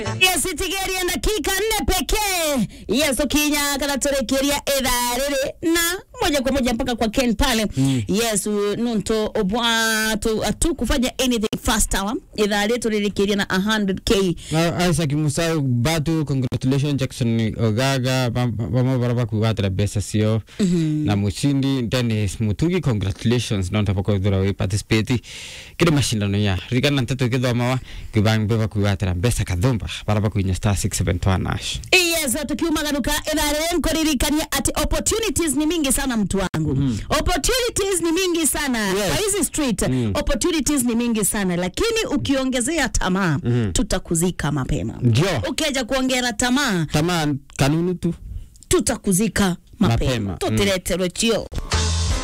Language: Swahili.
yes itigeria dakika nne pekee yes ukinya kana turekeria ithaa riri na moja kwa moja mpaka kwa ken pale mm. yes u- nunto obwa tu atu kufanya anything fast hour ithaa ritu ririkiria na 100k Na Isaac Musa batu congratulations Jackson Ogaga vamwe bara vakugatira mbeca cio na mushindi Dennis Mutugi congratulations nonta vakwithira wi participate kiri mashindano ya ririkana nteto ikithomawa kwivambe vakugatira mbeca kathumba bara vakuinya star 671 ash yes tukiumagaruka ithaa riri nkuririkania ati opportunities ni mingi sana mtu wangu mm. opportunities ni mingi sana Yes. kwa hizi street Mm. opportunities ni mingi sana lakini ukiongezea tamaa tutakuzika mapema ndio ukija kuongera tamaa tamaa kanunu tu tutakuzika mapema Mapema, mm. tutireterwe chio